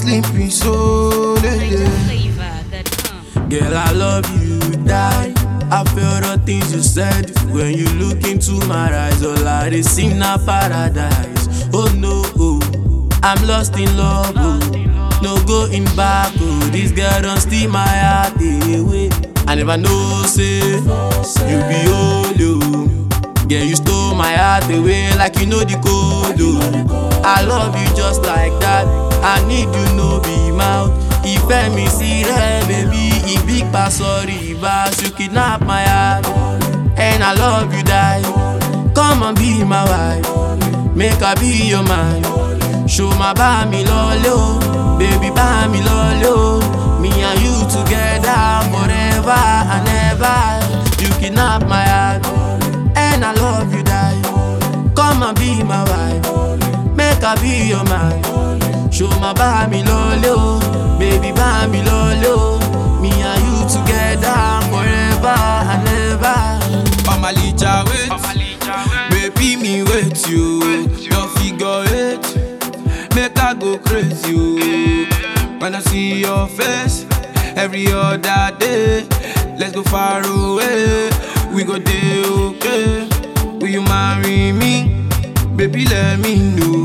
sleeping so late. Flavor.com. Girl, I love you, die. I feel the things you said when you look into my eyes. All I they see now paradise. Oh no, oh. I'm lost in love. Oh. No going back. Oh. This girl don't steal my heart away. I never know, say you be old. Oh. Girl, you stole my heart away like you know the code. Oh. I love you just like that. I need you, no be mouth. Ìfẹ́ mi sí rẹ̀, baby. Ìbí pa sọ̀rí ìbá, you kidnap my heart. And I love you, die. Come and be my wife. Make I be your man. Show my bá mi lọ́lé o. Baby, bá mi lọ́lé o. Me and you together forever and ever. You kidnap my heart. And I love you, die. Come and be my wife. Make I be your man. Show my bá mi lọ́lé o. Baby, bá mi lọ́lé o. Me and you together forever and ever. Omalicha wait, baby me wait you. Your figure eight, make I go crazy. You. When I see your face every other day, let's go far away. We go day okay. Will you marry me? Baby, let me know.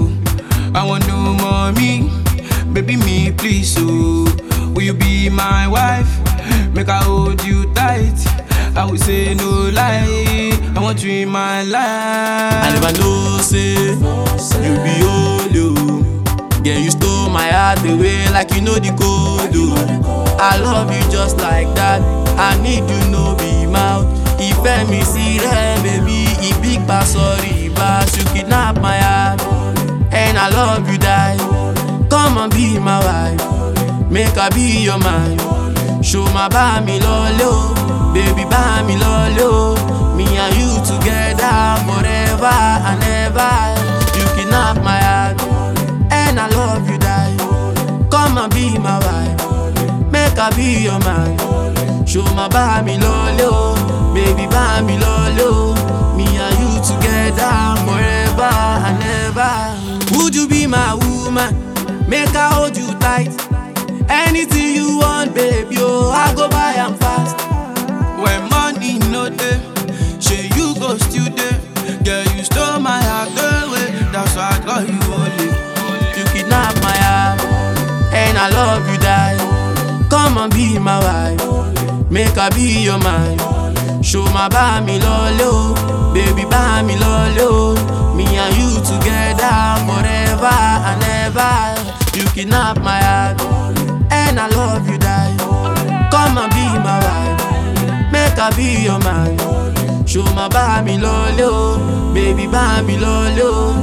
I want no mommy. Baby, me please, oh. Will you be my wife? Make I hold you tight. I will say no lie. I want you in my I life. never know, say you be old, oh. Girl, you stole my heart away like you know the code, oh. I love you just like that. I need you, no be mouth. Ìfẹ́ mi sí rẹ̀, baby. Ìbí pa sọ̀rí ìbá, you kidnap my heart. And I love you, die. Come and be my wife. Make I be your man. Show my bá mi lọ́lé o. Baby, bá mi lọ́lé o. Me and you together forever and ever. You kidnap my heart. And I love you, die. Come and be my wife. Make I be your man. Show my bá mi lọ́lé o. Baby, bá mi lọ́lé o. Me and you together forever and ever. Would you be my woman? Make I hold you tight. Anything you want, baby, oh, I go buy am fast. When money no day, say you go still day. Girl, you stole my heart away. That's why I call you holy. You kidnap my heart, and I love you, die. Come and be my wife, make I be your man. Show my bá mi lọ́lé o, baby bá mi lọ́lé o. Me and you together forever and ever. You kidnap my heart, and I love you, die. Come and be my wife, make I be your man. Show my bá mi lọ́lé o, baby bá mi lọ́lé o.